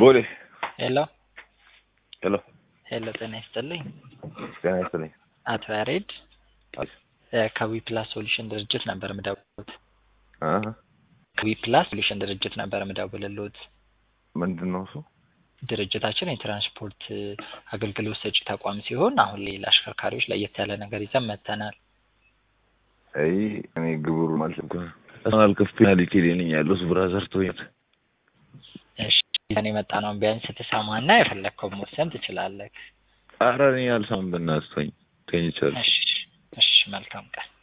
ቦሌ ሄሎ ሄሎ ሄሎ፣ ጤና ይስጥልኝ ጤና ይስጥልኝ። አቶ ያሬድ አይ ከዊ ፕላስ ሶሉሽን ድርጅት ነበር ምደውልሎት። አሀ ከዊ ፕላስ ሶሉሽን ድርጅት ነበር ምደውልሎት። ምንድን ነው እሱ? ድርጅታችን የትራንስፖርት አገልግሎት ሰጪ ተቋም ሲሆን አሁን ላይ ለአሽከርካሪዎች ለየት ያለ ነገር ይዘን መጥተናል። አይ እኔ ግብሩ ማለት እንኳ ፐርሰናል ክፍያ ነኝ ያለሁት ብራዘር ቶይት እሺ ይዘን የመጣ ነው ቢያንስ ስትሰማና የፈለግከውን መወሰን ትችላለህ። ኧረ እኔ አልሰማም። በእናትህ ተወኝ፣ ተኝቻለሁ። እሺ እሺ፣ መልካም ቀን